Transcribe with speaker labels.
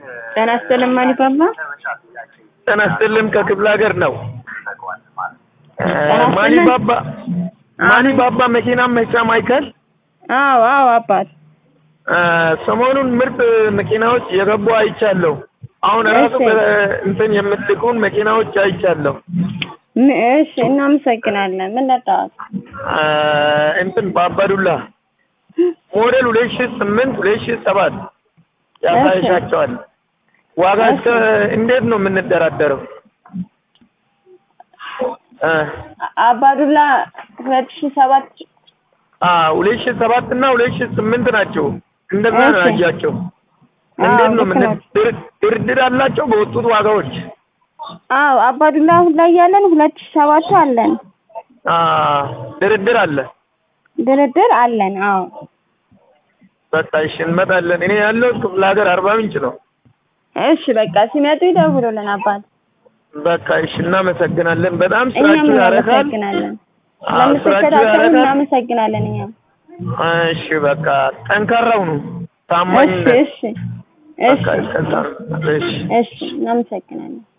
Speaker 1: ጤና ይስጥልኝ ማኒባባ።
Speaker 2: ጤና ይስጥልኝ ከክፍለ ሀገር ነው። እ
Speaker 1: ጤና ይስጥልኝ።
Speaker 2: ማኒባባ ማኒባባ መኪና መሸጫ ማዕከል
Speaker 1: አዎ አዎ አባት
Speaker 2: እ ሰሞኑን ምርጥ መኪናዎች የገቡ አይቻለሁ። አሁን ራሱ
Speaker 1: እሺ።
Speaker 2: በ- እንትን የምትልኩን መኪናዎች አይቻለሁ።
Speaker 1: ም- እሺ እናመሰግናለን። ምን ነጣት?
Speaker 2: እ እንትን በአባዱላ ሞዴል ሁለት ሺህ ስምንት ሁለት ሺህ ሰባት ያሳይሻቸዋል። ዋጋ እስከ እንዴት ነው የምንደራደረው? እ
Speaker 1: አባዱላ ሁለት ሺህ ሰባት
Speaker 2: አ ሁለት ሺህ ሰባት እና ሁለት ሺህ ስምንት ናቸው። እንደዛ ነው
Speaker 1: እሺ።
Speaker 2: ያያቸው።
Speaker 1: አዎ
Speaker 2: እንዴት ነው
Speaker 1: ልክ
Speaker 2: ምን
Speaker 1: ናቸው።
Speaker 2: ድር- ድርድር አላቸው በወጡት ዋጋዎች?
Speaker 1: አዎ አባዱላ አሁን ላይ ያለን ሁለት ሺህ ሰባቱ አለን።
Speaker 2: አ ድርድር አለ።
Speaker 1: ድርድር አለን። አዎ
Speaker 2: በቃ እሺ እንመጣለን። እኔ ያለው ክፍለ ሀገር አርባ ምንጭ ነው።
Speaker 1: እሺ በቃ ሲመጡ ይደውሉልን አባት።
Speaker 2: በቃ እሺ እናመሰግናለን። በጣም
Speaker 1: እኛም
Speaker 2: ስራችሁ ያረካል።
Speaker 1: እናመሰግናለን።
Speaker 2: አዎ ስራችሁ
Speaker 1: ለምትከታተሉ
Speaker 2: ያረካል።
Speaker 1: እናመሰግናለን። እኛም
Speaker 2: እሺ በቃ ጠንካራው ነው
Speaker 1: እሺ
Speaker 2: ታማኝነት
Speaker 1: እሺ
Speaker 2: በቃ
Speaker 1: እሺ
Speaker 2: እስከዛ ነው። እሺ
Speaker 1: እሺ እናመሰግናለን።